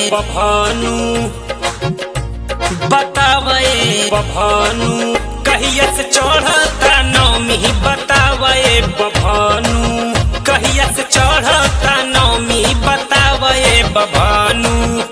बभानु बतावे बभानु कहिया से चढ़ता नौमी बतावे बभानु कहिया से चढ़ता नौमी बतावे बभानु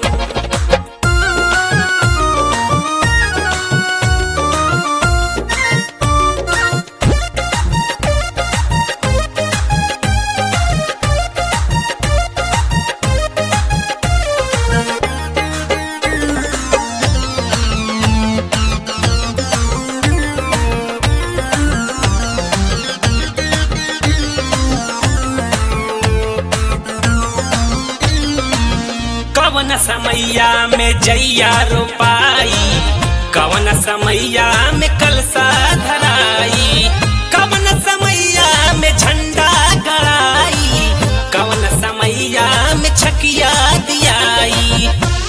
कवन समैया में जैया रोपाई कवन समैया में कलसा धराई कवन समैया में झंडा गड़ाई कवन समैया में छकिया दियाई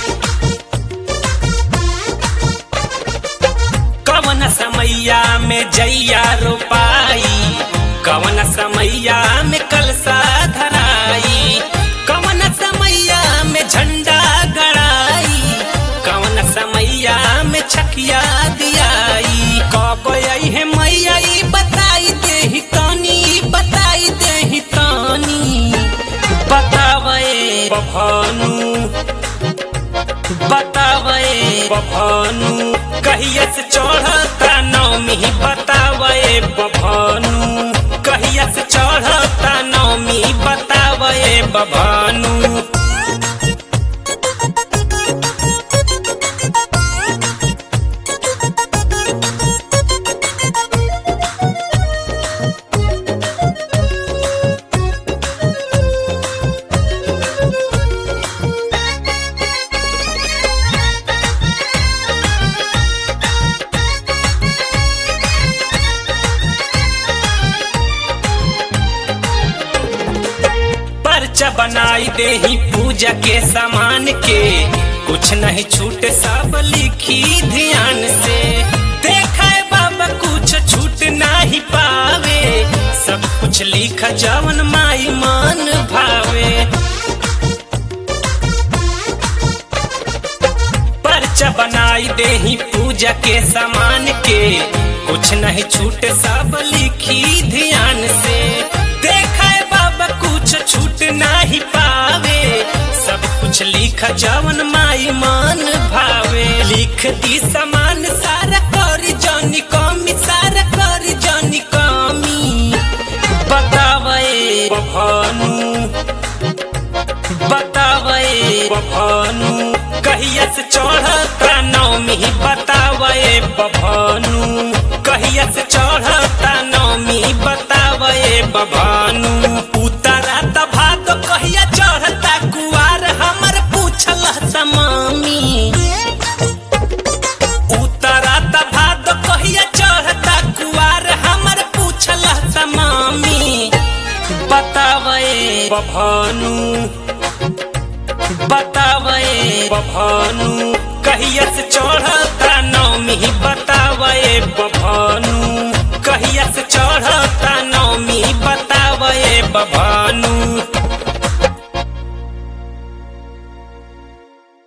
कवन समैया में जैया रोपाई कवन समैया में कलसा धराई कवन समैया में झंडा गड़ाई कवन समैया में छकिया दियाई कब आई है मैया ई बताई देही तानी बताई देही तानी बतावे बभानु बतावे बभानु कहिया से चढ़ता नौमी बतावे बभानु कहिया से चढ़ता नौमी बतावे बभानु पर्चा बनाई देही पूजा के सामान के कुछ नहीं छूटे सब लिखी ध्यान से देखा है बाबा कुछ छूट नहीं पावे सब कुछ लिखा जवन माई मान भावे पर्चा बनाई देही पूजा के सामान के कुछ नहीं छूटे सब लिखी ध्यान से देखा है बाबा कुछ छूट नहीं पावे सब कुछ लिखा जवन माई मान भावे लिख दी समान सारा करी जानी कमी सारा करी जानी कमी बतावे बभानु बतावे बभानु कहिया से चढ़ता नौमी बतावे बभानु कहिया से चढ़ता नौमी बतावे बभानु उतरा त भात कहिया चढ़ता कुआर हमर पूछल समामी उतरा त भात कहिया चढ़ता कुआर हमर पूछल समामी बतावे बभानु बतावे बभानु कहिया से चढ़ता नौमी बतावे बभानु कहिया से चढ़ता नौमी बतावे बभानु